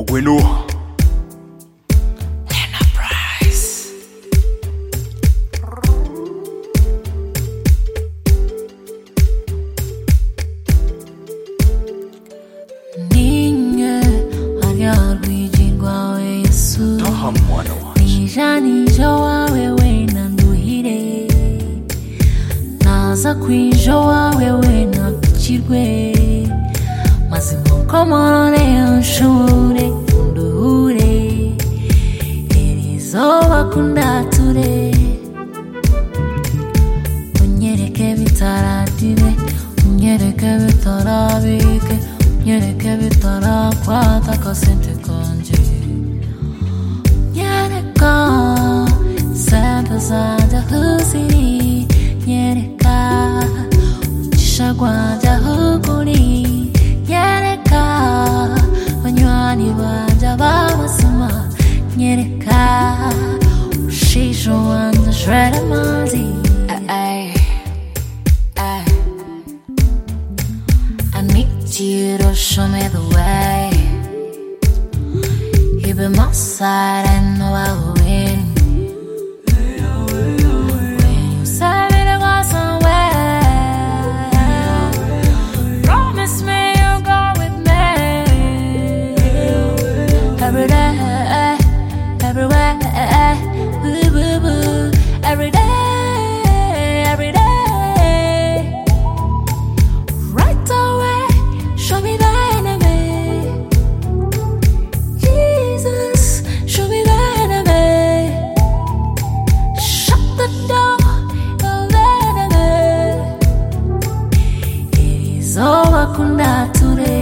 okwenu ninge hanyar rwigirwa we yesu taha mwana wanjye nijanije wawe we nanduhire naza kwije wawe we nabikirwe maze mukomorore unshure unduhure irizoba kundature unyereke bitaratire unyereke bitarabike unyereke bitarakwata kasente kanje nyereka sente zanjye aho ziri nyereka umugisha rwanjye aho uri nyereka banywanyi banjye babasoma nyereka ushisho wanjye ashwera amazi I need you to show me the way You've been my side and know I will win. When you said me to go somewhere, promise me you'll go with me. Every day, everywhere, boo boo boo. Every day, every day. Right away, show me the enemy. Jesus, show me the enemy. Shut the door of the enemy. It is over kundature.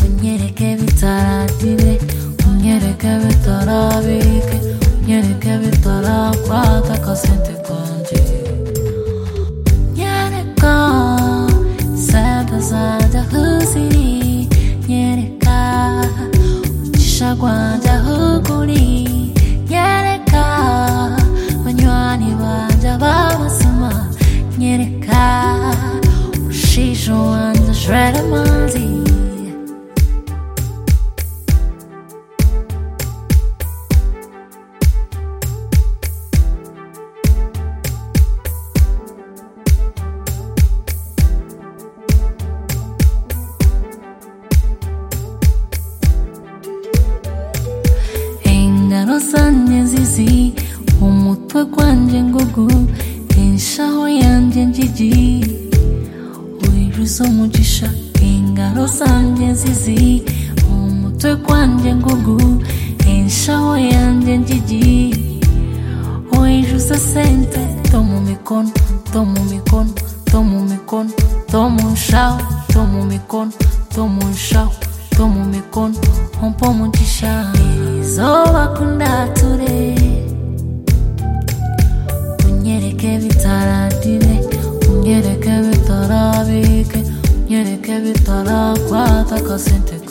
Unyereke bitaratire, unyereke bitarabike, unyereke bitarakwata kasente kanje. nyereka sente zanjye aho ziri nyereka umugisha rwanjye aho uri nyereka banywanyi banjye babasoma nyereka ushisho wanjye ashorera amazi ingaro zanjye zizi umutwe gwanjye ngugu inshaho yanjye njiji wiruza umugisha ingaro zanjye zizi umutwe gwanjye ngugu inshaho yanjye njiji wiruza sente to mu mikono to mu mikono to mu mikono to mu nshaho to mu mikono to mu nshaho to mu mikono umpa umugisha izuba kundature unyereke bitaratire unyereke bitarabike unyereke bitarakwata kasente